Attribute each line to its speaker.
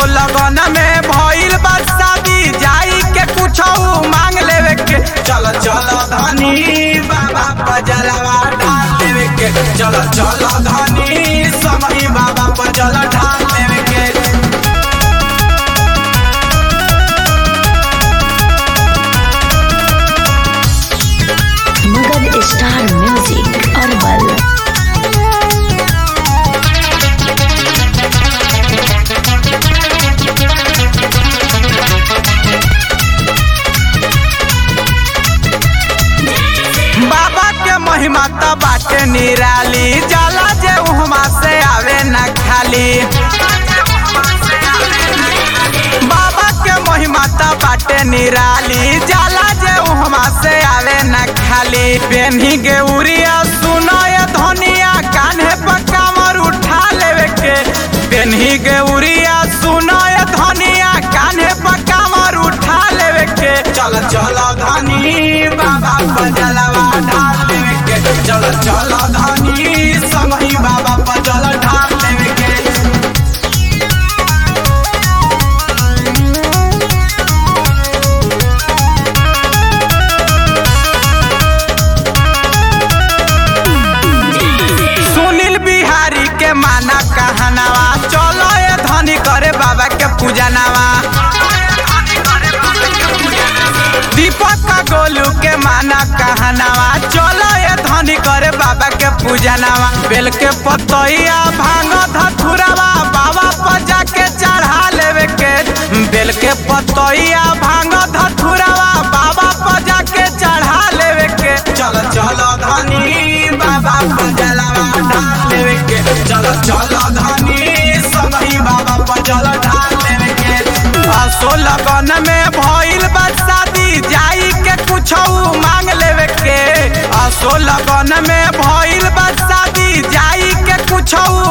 Speaker 1: लगन में भइल बा शादी जाई के कुछ मांग लेवे के चल चल धनी बाबा पजलवा ढाल लेवे के चल चल धनी समय बाबा पजल ढाल लेवे के
Speaker 2: मगध स्टार म्यूजिक अरबल
Speaker 1: बाबा के महिमा त बाटे निराली जाला जे उहमा से आवे न खाली बाबा के महिमा त बाटे निराली जाला जे उहमा से आवे न खाली पेन्ही के उरिया सुनो ये धनिया कान्हे पर कामर उठा लेवे के पेन्ही के उरिया सुनो ये धनिया कान्हे पर कामर उठा लेवे के चल चल धनी बाबा पजलवा ढाल लेवे के चल चल धनी संगही बाबा पजल ढाल लेवे के सुनील बिहारी के माना कहनावा चलो ये धनी करे बाबा के पूजनावा दीपक का गोलू के माना कहनावा चलो ये धनी करे बाबा के पूजनावा बेल के पतैया भांग धथुरावा बाबा पर जाके चढ़ा लेवे के बेल के पतैया भांग धथुरावा बाबा पर जाके चढ़ा लेवे के चल चल धनी बाबा पर जलवा ढाल लेवे के चल चल धनी सबही बाबा पर जल ढाल लेवे के असो लगन में भइल बा शादी जाई के कुछ मांग लेवे के असो लगन में भइल बा शादी जाई के कुछ